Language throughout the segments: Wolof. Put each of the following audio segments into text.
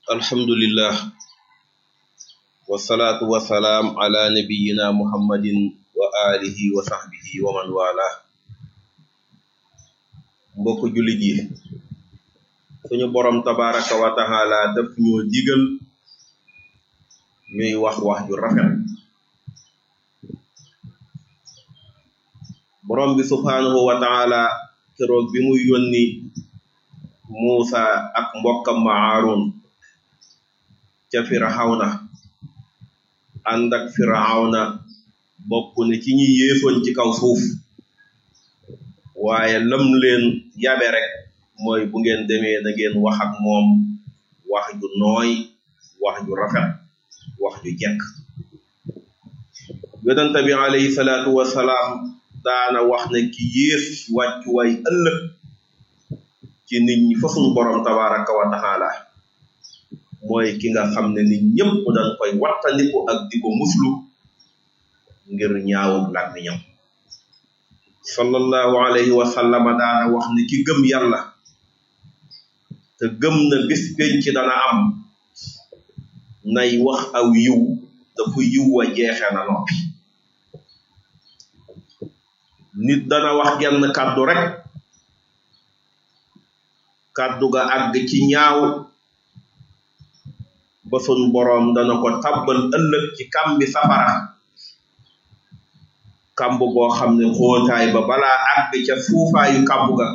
alhamdulillah wasalaatu wasalaam ala nabiyina muhammadin wa alihi wa sahbihi wa man wala mbokk jullit yi suñu borom tabaraka wa taala daf ñoo digal ñuy wax wax ju rafet borom bi subhanahu wa taala keroog bi muy yónni Muusa ak mbokkam ma Aaron ca Firawna ànd ak Firawna bokk ne ci ñi yéesoon ci kaw suuf waaye lam leen yabe rek mooy bu ngeen demee na ngeen wax ak moom wax ju nooy wax ju rafet wax ju jekk yonente bi alayhi salaatu wasalaam daana wax ne ki yées wàccuwaay ëllëg ci nit ñi fa suñu borom tabaraka wa taala mooy ki nga xam ne nit ñëpp dañ koy wattandiku ak di ko muslu ngir ñaawub làmmiñam sallallahu alayhi wa sallama daana wax ne ki gëm yàlla te gëm na bis penc dana am nay wax aw yiw dafa yiw wa jeexe na noppi nit dana wax genn kàddu rek kàddu ga àgg ci ñaaw ba sun boroom dana ko tàbbal ëllëg ci kàmbi safara kàmb goo xam ne xóotaay ba balaa àgg ca suufaayu kàmb ga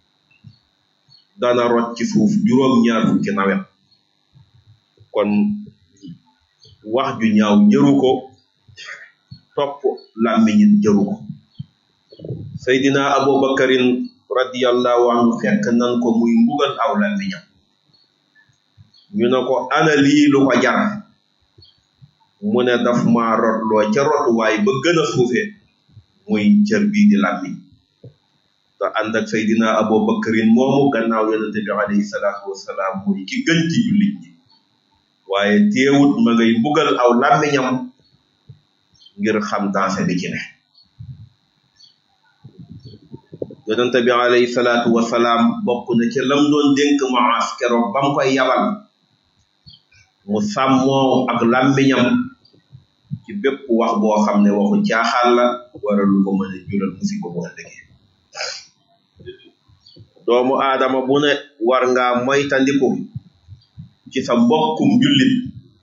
dana rot ci suuf juróom ñaar fukki nawet kon wax ju ñaaw jëru ko topp làmmiñit jëru ko seydina abubakarin radiyallahu anhu fekk nan ko muy mbugal aw làmmiñam ñu ne ko ana lii lu ko jar mu ne daf ma rotloo ca rotuwaay ba gën a suufe muy cër bii di làmmiñ te ànd ak seydina abubakarin moomu gannaaw yonente bi alayhi salaatu wasalaam muy ki gën ci jullit ñi waaye teewut ma ngay mbugal aw làmmiñam ngir xam dansé bi ci ne yonente bi alayhi salaatu wasalaam bokk na ca lam doon dénk Muaas keroog ba mu koy yabal mu sàmmoo ak làmmiñam ci bépp wax boo xam ne waxu caaxaan la wara lu ko mën a jural musiba bu ëllëgee doomu aadama bu ne war ngaa moytandiku ci sa mbokkum jullit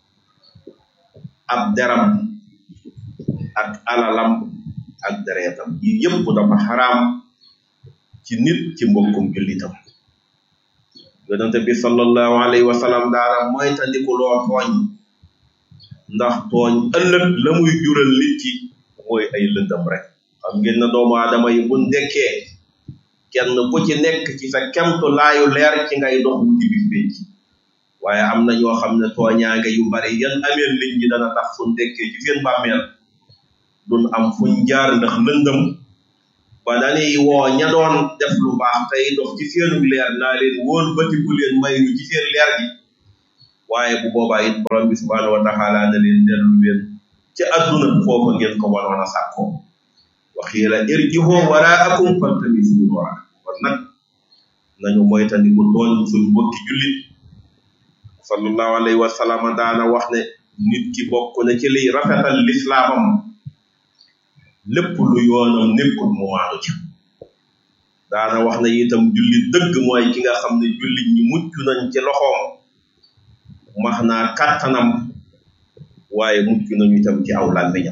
ab deram ak alalam ak dereetam yi yëpp dafa xaraam ci nit ci mbokkum jullitam yonente bi sallallahu alayhi wa sallam daana moytandiku loo tooñ ndax tooñ ëllëg la muy jural nit ki mooy ay lëndam rek xam ngeen na doomu aadama yi buñ dekkee kenn ku ci nekk ci sa kemtu laayu leer ci ngay dox wuti bis penc waaye am na ñoo xam ne tooñaange yu bari yan ameel nit ñi dana tax suñ dekkee ci seen bàmmeel duñ am fuñ jaar ndax lëndëm ba dañuy woo ña doon def lu baax tey dox ci seenu leer naa leen woon batiku leen may ñu ci seen leer gi waaye bu boobaa it borom bi subhaanahu wa taala na leen dellu leen ci adduna foofa ngeen ko wanoon a sàkkoo waxiila irji'u waraakum faltamisu nuura kon nag nañu moytandiku tooñ suñ mbokki jullit sallallahu alayhi wa sallam daana wax ne nit ki bokk na ci liy rafetal lislaamam lépp lu yoonam nekkul mu maanu ci daana wax ne itam jullit dëgg mooy ki nga xam ne jullit ñi mucc nañ ci loxoom max naa kàttanam waaye mucc nañu itam ci aw làmmiñam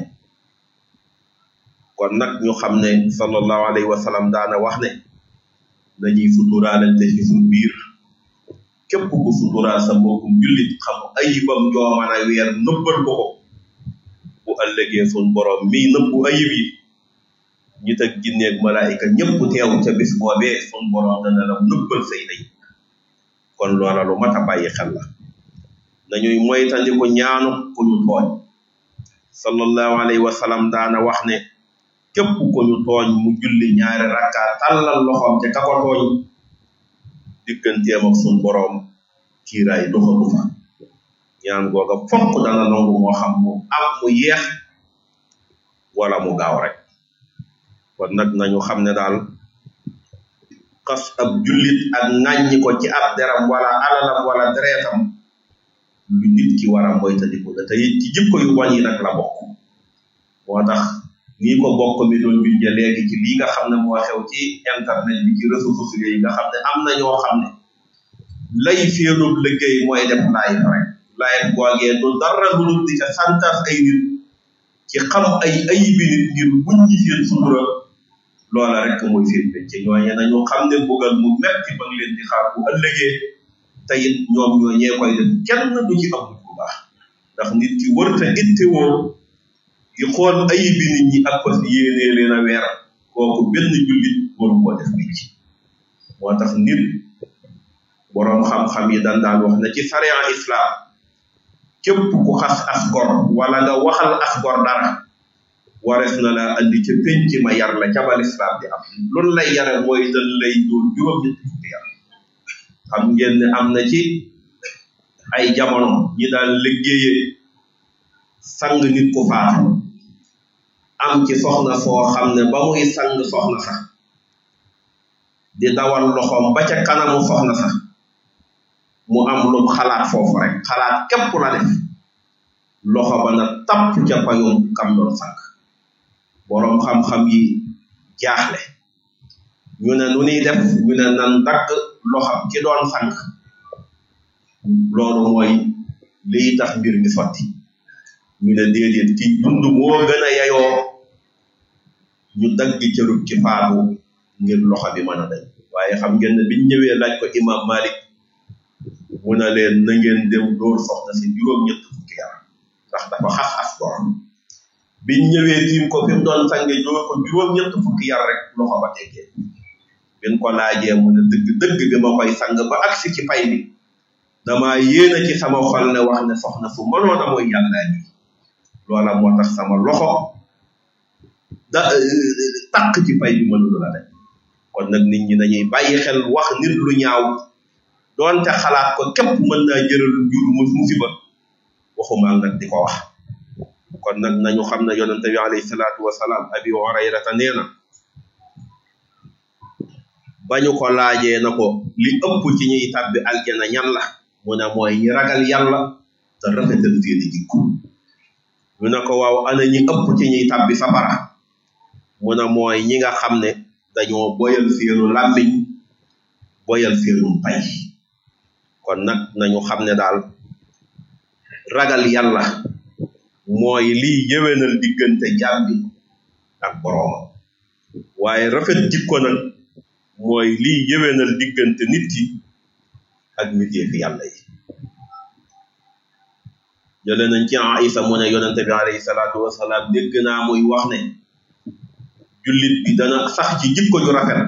kon nag ñu xam ne sallallahu alayhi wa sallam daana wax ne dañuy suturaalante ci suñ biir képp ku suturaal sa mbokkum jullit xam ayibam jooman a weer nëbbal ko ko bu ëllëgee sun borom mii nëbbu ayib yi nit ak jinneeg malaayika ñëpp teew ca bis boobee sun borom dana la nëbbal say ayib kon loola lu mat a bàyyi xel la dañuy moytandiku ñaanu ku ñu tooñ sallallahu alayhi wa sallam daana wax ne képp ku ñu tooñ mu julli ñaari rakka tàllal loxoom ca ka ko tooñ digganteem ak sun borom kiiraay doxatu fa ñaan googa fokk dana nangu moo xam mu am mu yeex wala mu gaaw rek kon nag nañu xam ne daal xas ab jullit ak ŋàññi ko ci ab deram wala alalam wala dereetam lu nit ki war a moytandiku la te it ci jikko yu bon yi nag la bokk moo tax nii ko bokk mi doon bindee léegi ci lii nga xam ne moo xew ci internet bi ci réseaux sociaux yi nga xam ne am na ñoo xam ne lay féenub liggéey mooy def live rek live googee du dara lu dul di ca santas ay nit ci xam ay ayibi nit ngir buñ ñi seen sutura loola rek mooy seen pénc ñooñe nañu xam ne bugal mu metti ba leen di xaar bu ëllëgee te it ñoom ñooñee koy def kenn du ci am bu baax ndax nit ki wërta ittewoo di xool ayibi nit ñi ak fas yéenee leen a weer kooku benn jullit waru koo def pénc moo tax nit boroom xam-xam yi dan daan wax ne ci sariya islam képp ku xas as gor wala nga waxal as gor dara warees na la andi ca penc ma yar la ca bal islam di am loolu lay yare mooy dañ lay dóor juróom ñetti fukki yar xam ngeen ne am na ci ay jamono ñi daan liggéeyee sang nit ku faatu am ci soxna soo xam ne ba muy sang soxna sax di dawal loxoom ba ca kanamu soxna sax mu am lu xalaat foofu rek xalaat képp la def loxo ba na tapp ca payum kam doon sànq boroom xam-xam yi jaaxle ñu ne nu ñuy def ñu ne nan dagg loxam ci doon sànq loolu mooy liy tax mbir mi sotti ñu ne déedéet ci dund moo gën a yayoo ñu dagg cërub ci faatu ngir loxo bi mën a dañ waaye xam ngeen ne biñ ñëwee laaj ko imam Malik mu ne leen na ngeen dem dóor soxna si juróom-ñett fukki yar ndax dafa xas as borom biñ ñëwee tiim ko fi mu doon sange dóor ko juróom-ñett fukki yar rek loxo ba teggee bin ko laajee mu ne dëgg dëgg bi ma koy sang ba agsi ci pay bi dama yéena ci sama xol ne wax ne soxna su mënoon a mooy yàllaa ji loola moo tax sama loxo da takk ci pay bi mënulu la rek kon nag nit ñi dañuy bàyyi xel wax nit lu ñaaw doonte xalaat ko képp mën naa jëral jur mu musiba waxuma nag di ko wax kon nag nañu xam ne yonente bi alayhi salaatu wasalaam abi hurayrata nee na bañu ko laajee na ko li ëpp ci ñuy tàbbi aljana ñan la mu ne mooy ñi ragal yàlla te rafetal seeni jikko ñu ne ko waaw ana ñi ëpp ci ñuy tàbbi safara mu ne mooy ñi nga xam ne dañoo boyal seenu làmmiñ boyal seenu pay kon nag nañu xam ne daal ragal yàlla mooy lii yëwénal diggante jaam bi ak boroomam waaye rafet jikko nag mooy lii yëwénal diggante nit ki ak mbindeefi yàlla yi jële nañ ci Aïsa mu ne yonente bi alayhi salaatu wasalaam dégg naa muy wax ne jullit bi dana sax ci jikko ju rafet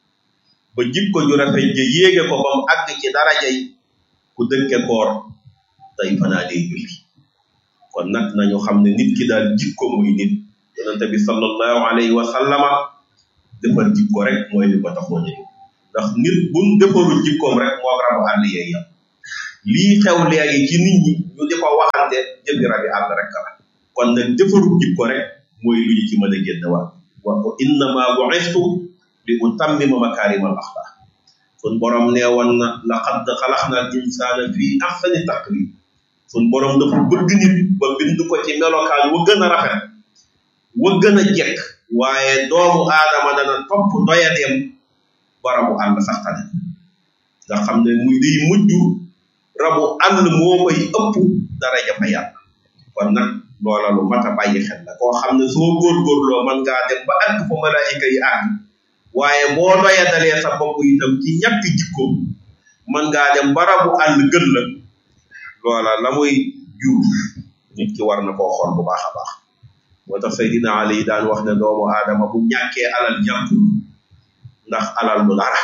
ba jikko ju rafet ja yéege ko ba mu àgg ci darajay ku dëkke koor tey fanaa dee julli kon nag nañu xam ne nit ki daal jikko muy nit yonente bi sallallahu alayhi wa sallama defar jikko rek mooy li ko taxoon a ndax nit buñ defarul jikkoom rek moo rabu àll yee yam lii xew léegi ci nit ñi ñu di ko waxante jëfi rabi àll rek la kon nag defarul jikko rek mooy lu ñu ci mën a génn waat wa innama bu'istu li utammima makaarimal axlaaq sun borom nee woon na laqad xalaqna al insaana fii ahsani taqwiim sun borom dafa bëgg nit ba bind ko ci melokaan wa gën a rafet wa gën a jekk waaye doomu aadama dana topp doyadeem barabu àll sax tane nga xam ne muy day mujj rabu àll moo koy ëpp daraja fa yàlla kon nag loola lu mat a bàyyi xel la koo xam ne soo góorgóorloo mën ngaa dem ba àgg fa malaayika yi àgg waaye boo doyadalee sa bopp itam ci ñàkk jikkoom mën ngaa dem ba rabu àll gën la loola la muy jur nit ki war na koo xool bu baax a baax moo tax Seydina Ali daan wax ne doomu aadama bu ñàkkee alal ñàkkul ndax alal du dara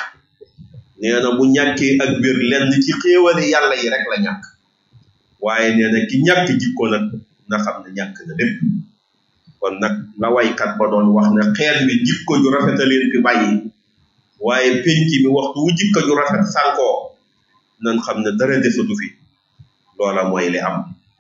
nee na bu ñàkkee ak biir lenn ci xéewali yàlla yi rek la ñàkk waaye nee na ki ñàkk jikko nag na xam ne ñàkk na lépp kon nag la waykat ba doon wax ne xeet wi jikko ju rafet a leen fi bàyyi waaye penc mi waxtu wu jikko ju rafet sànkoo nan xam ne dara desatu fi loola mooy li am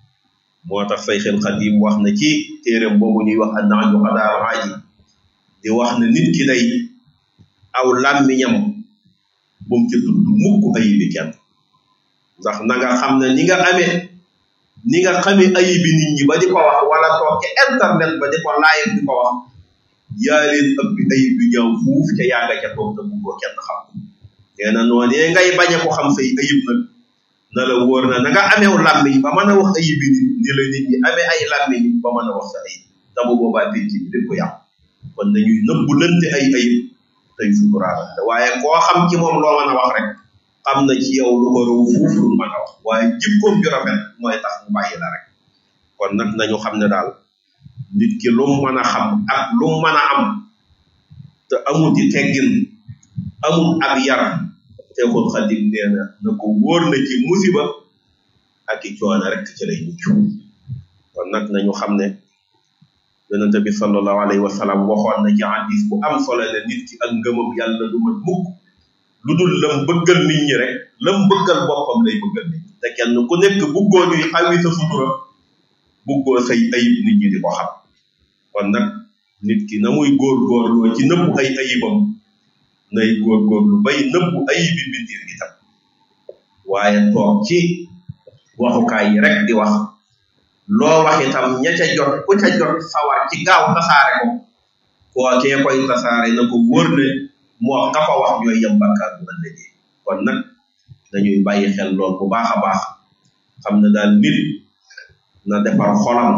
moo tax Sayxul Xadiim wax na ci téeréem boobu ñuy wax annaaju xadaar aaji di wax ne nit ki day aw làmmiñam bu mu ci tudd mukk ayibi kenn ndax na nga xam ne ni nga amee ni nga xamee ayibi nit ñi ba di ko wax wala toog ci internet ba di ko live di ko wax yaa leen ëpp ayib yu ñaaw fuuf te yaa nga ca toog te buggoo kenn xam nee na noonee ngay bañ a ko xam say ayib nag na la wóor na na nga ameew làmmiñ ba mën a wax ayibi nit ni la nit ñi amee ay làmmiñ ba mën a wax sa ayib te bu boobaa penc bi dañ ko yàqu kon dañuy nëbbu lënte ay ayib tey suturaalante waaye koo xam ci moom loo mën a wax rek xam na ci yow lu ko raw fuuf lu mën a wax waaye jikkoom ju rafet mooy tax mu bàyyi la rek kon nag nañu xam ne daal nit ki lu mu mën a xam ak lu mu mën a am te amul ci teggin amul ab yar Seexul Xadim nee na na ko wóor na ci musiba ak i coono rek ci lay mucc kon nag nañu xam ne yonent bi sallallahu alayhi wa sallam waxoon na ci hadis bu am solo ne nit ki ak ngëmam yàlla du mat mukk lu dul lam bëggal nit ñi rek lam bëggal boppam lay bëggal nit ñi te kenn ku nekk buggoo ñuy xawi sa sutura buggoo say ayib nit ñi di ko xam kon nag nit ki na muy góorgóorloo ci nëbbu ay ayibam nay góorgóorlu bay nëbbu ayibi mbindir gi tam waaye toog ci waxukaay yi rek di wax loo wax itam ña ca jot ku ca jot sawar ci gaaw tasaare ko koo kee koy tasaare na ko wóor ne moo ka fa wax ñooy yem bàkkaar bu ëllëgee kon nag dañuy bàyyi xel lool bu baax a baax xam ne daal nit na defar xolam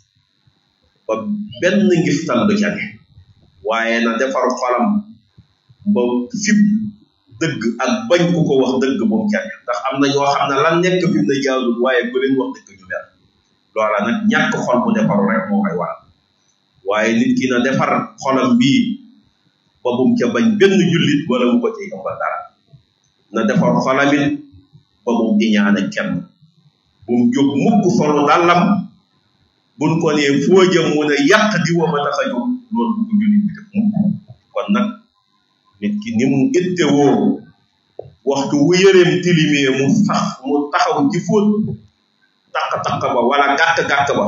ba benn ngistal du ca ne waaye na defar xolam ba fib dëgg ak bañ ku ko wax dëgg bu mu ca ne ndax am na ñoo xam ne lan nekk fi mu ne jaarul waaye ku leen wax dëgg ñu mer loola nag ñàkk xol bu defaru rek moo koy waral waaye nit ki na defar xolam bii ba bum ca bañ benn jullit wala mu ko ci ëmbal dara na defar xolamit ba bum iñaane kenn bum jóg mukk solu dàllam buñ ko nee foo jëm mu ne yàq di wa ma tax a jóg loolu bu ko jullit bi def mukk kon nag nit ki ni mu ittewoo waxtu wu yëreem tilimee mu sax mu taxaw ci fóot taq-taq ba wala gàtt-gàtt ba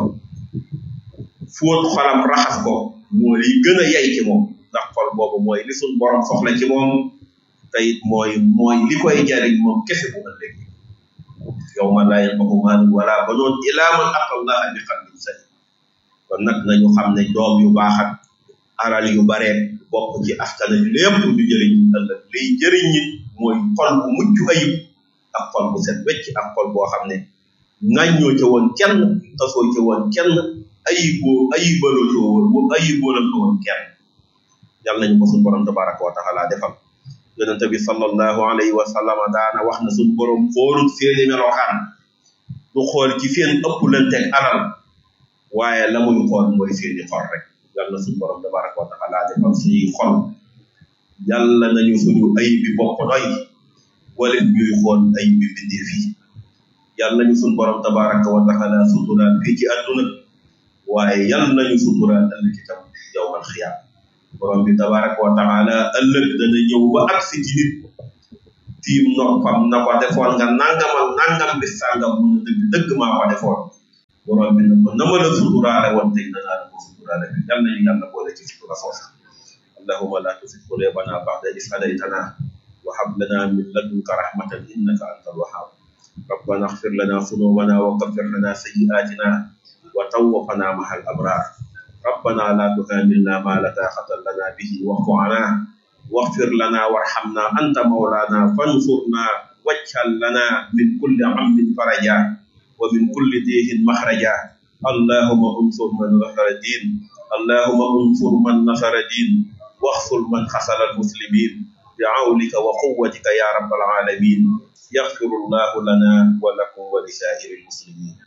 fóot xolam raxas ko moo li gën a yay ci moom ndax xol boobu mooy li suñ borom soxla ci moom te it mooy mooy li koy jariñ moom kese bu ëllëg yow ma laa yanfa'u maalun wala banuun illaa man ataa Allaha bi qalbin saliim kon nag nañu xam ne doom yu baax ak alal yu bare bokk ci askan wi lépp du jëriñ ëllëg liy jëriñ nit mooy xol bu mucc ayib ak xol bu set wecc ak xol boo xam ne ŋàññoo ca woon kenn tasoo ca woon kenn ayiboo ayibaloo ca woon ayiboolal ko woon kenn yàlla nañu ko suñu borom tabaraka wa taala defal yonente bi sallallahu alayhi wa sallama daana wax na suñu borom xoolut seeni melokaan du xool ci seen ëpplanteeg alal waaye la muy xool mooy seeni xol rek yàlla na suñu borom tabaraka wa taala defal suñuy xol yàlla nañu suñu ayib bi bopp doy wala ñuy xool ayib bi bindee fii yàlla nañu suñu borom tabaraka wa taala suturaal fii ci àdduna waaye yàlla nañu suturaal ëllëg itam yawmal xiyaam borom bi tabaraka wa taala ëllëg dana ñëw ba agsi ci nit tiim noppam na ko defoon nga nangamal nangam bi sàngam mu ne dëgg dëgg maa ko defoon borom bi na ko na ma la suturaale woon tey danaa la ko suturaale bi yàlla nañu yàlla boole ci sutura foofu allahumma la tuzigh qulubana ba'da idh hadaytana wa hab lana min ladunka rahmatan innaka antal wahhab ربنا اغفر لنا ذنوبنا وكفر لنا سيئاتنا وتوفنا مع الأبرار ربنا لا تحملنا ما لا طاقة لنا به واعف عنا واغفر لنا وارحمنا أنت مولانا فانصرنا واجعل لنا من كل هم فرجا ومن كل ديه مخرجا اللهم انصر من نصر الدين اللهم انصر من نصر الدين واخذل من خسر المسلمين بعونك وقوتك يا رب العالمين يغفر الله لنا ولكم ولسائر المسلمين